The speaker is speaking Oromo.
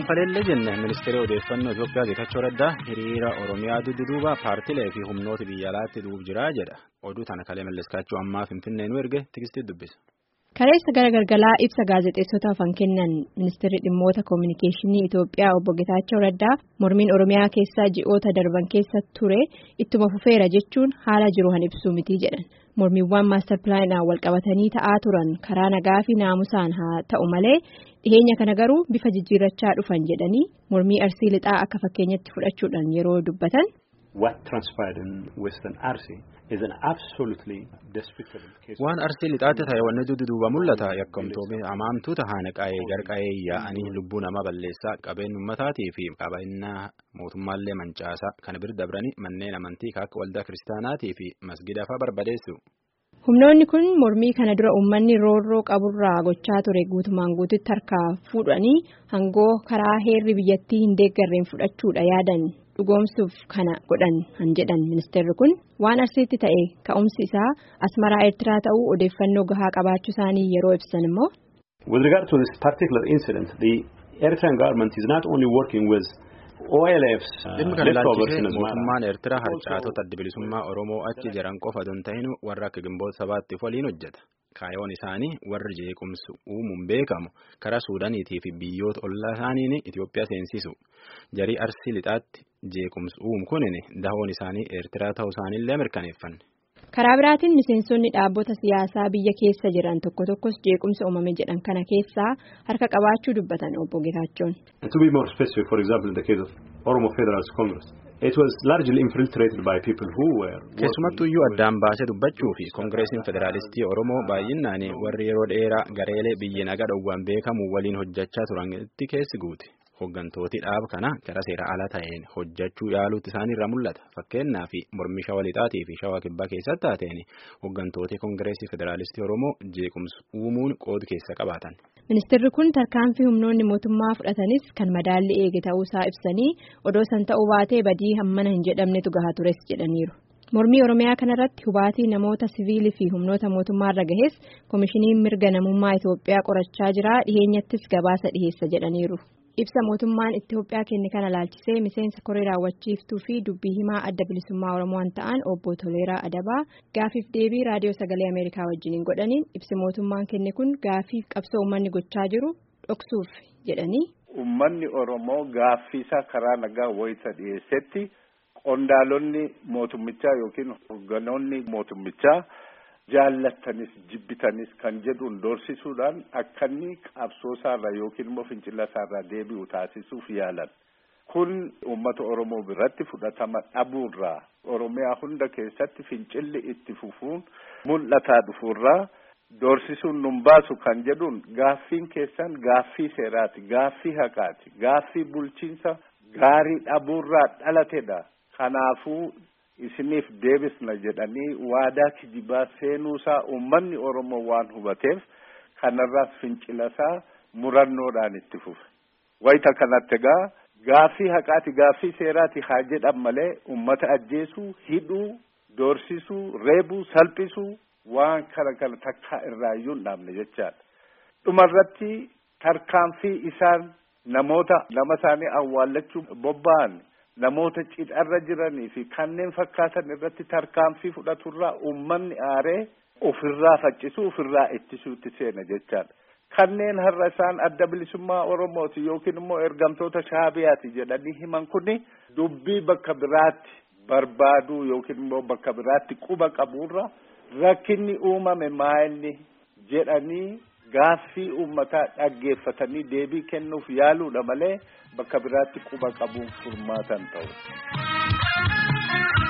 Kanfaleellee jenne ministeera odeeffannoo Itoophiyaa Geetachoo Raddaa hiriira Oromiyaa dudduuba paartilee fi humnoota biyya alaatti duub jiraa jedha. Oduu tana kalee malleskaachuu ammaa Finfinnee nu erge tikstii dubbisa. Kaleessa gara galgalaa ibsa gaazexeessotaaf kan kennan ministeerri dhimmoota koominikeeshinii Itoophiyaa obbo Geetaachoo Raddaa mormiin Oromiyaa keessaa ji'oota darban keessa ture ittuma fufeera jechuun haala jiru han ibsuu miti jedhan. Mormiiwwan maastar pilaanidhaan walqabatanii ta'aa turan karaa nagaa fi naamusaan haa ta'u malee dhiheenya kana garuu bifa jijjiirrachaa dhufan jedhanii mormii arsii lixaa akka fakkeenyatti fudhachuudhaan yeroo dubbatan. Waan arsii lixaatti ta'e wanni dudduuba mul'ata yakkamtoonni hamaamtuu tahaan qa'ee garqa'ee yaa'anii lubbuu namaa balleessaa qabeen uummataatii fi qabeenyaa mootummaallee mancaasaa kana bira dabranii manneen amantii akka waldaa kiristaanaatii fi masgida fa'aa barbadeessu. Humnoonni kun mormii kana dura uummanni roorroo qaburraa gochaa ture guutumaan guututti harkaa fuudhanii hangoo karaa heerri biyyattii hin deeggarreen fudhachuudha yaadan. dhugoomsuuf kana godhan han jedhan ministeerri kun waan arsiitti ta'e ka'umsi isaa asmaraa eertiraa ta'uu odeeffannoo gahaa qabaachuu isaanii yeroo ibsan immoo. With regard to this particular incident, the Eritrean government is not only working with OLF's Dhimmi kana ilaalchisee mootummaan Eertiraa harcaatota adda bilisummaa Oromoo achi jiran qofa don ta'in warra akka gimboota sabaattiif waliin hojjeta. Kaayoon isaanii warri jeequmsi uumuun beekamu karaa Suudaaniitii fi biyyoota ollaa isaaniin Itoophiyaa seensisu. Jarii arsii lixaatti jeequmsi uumu kunin dahoon isaanii Eertiraa ta'uu isaaniillee mirkaneeffanne. Karaa biraatiin miseensonni dhaabbota siyaasaa biyya keessa jiran tokko tokkos jeequmsa uumame jedhan kana keessaa harka qabaachuu dubbatan obbo Geetaachoon. To be more specific, for example, in the case of Oromo Federalist Congress, it was largely infiltrated by people who were. Keessumattuu iyyuu addaan baasee dubbachuu fi koongireesiin federaalistii Oromoo baay'inaan warri yeroo dheeraa gareelee biyya nagaa dhowwaan beekamu waliin hojjechaa turanitti keessi guute. Hooggantooti dhaaba kana gara seera ala ta'een hojjechuu yaaluutti isaaniirraa mul'ata. Fakkeenyaaf mormii shawaa lixaatii fi shawaa kibbaa keessatti taateen hooggantooti koongireesii federaalistii Oromoo jeequmsa uumuun qooda keessa qabaatan. Ministeerri kun tarkaanfii humnoonni mootummaa fudhatanis kan madaalli eege ta'uusaa ibsanii odoo san ta'uu baatee badii hammana hin jedhamnetu gahaa tures jedhaniiru. Mormii Oromiyaa kanarratti hubaatii namoota siviilii fi humnoota mootummaarra gahes koomishiniin mirga namummaa Itoophiyaa qorachaa jira dhiheenyattis gabaasa dhiheessa jedhaniiru. Ibsa mootummaan Itoophiyaa kenne kana laalchisee miseensa koree raawwachiiftuu fi dubbii himaa adda bilisummaa Oromoo ta'an obbo Toleeraa Adabaa gaafiif deebii raadiyoo sagalee Ameerikaa wajjiniin godhaniin ibsi mootummaan kenne kun gaafiif qabsoo uummanni gochaa jiru dhoksuuf jedhanii. Uummanni Oromoo gaaffiisaa karaa nagaa wayita dhiyeessetti qondaalonni mootummichaa yookiin hoogganoonni mootummichaa. jaallattanis jibbitanis kan jedhuun doorsisuudhaan akka inni qabsoo isaarraa yookiin immoo fincila isaarraa deebi'u taasisuuf yaalan. Kun uummata Oromoo biratti fudhatama dhabuurraa Oromiyaa hunda keessatti fincilli itti fufuun mul'ataa dhufuurraa doorsisuun nun baasu kan jedhuun gaaffiin keessan gaaffii seeraati, gaaffii haqaati, gaaffii bulchiinsa gaarii dhabuurraa dhalatedha. Kanaafuu isiniif deebisna jedhanii waadaa kijibaa seenuusaa uummanni Oromoo waan hubateef kanarraas fincilasaa murannoodhaan itti fufe. Wayita kanatti egaa gaaffii haqaati gaaffii seeraati haa jedhan malee uummata ajjeesuu, hidhuu, doorsisuu, reebuu, salphisuu waan kana kana takkaa irraayyuu hin dhaabne jechaadha. Dhumarratti tarkaanfii isaan namoota nama isaanii awwaallachuu bobba'an namoota cidharra jiranii fi kanneen fakkaatan irratti tarkaanfii fudhaturraa uummanni aaree ofirraa faccisuu ofirraa ittisuutti seena jechaadha. Kanneen har'a isaan adda bilisummaa Oromooti yookiin immoo ergamtoota shaabiyaati jedhanii himan kuni dubbii bakka biraatti barbaaduu yookiin immoo bakka biraatti quba qaburra rakkinni uumame maa'inni jedhanii gaaffii uummataa dhaggeeffatanii deebii kennuuf yaaluudha malee bakka biraatti quba qabuun furmaatan ta'u.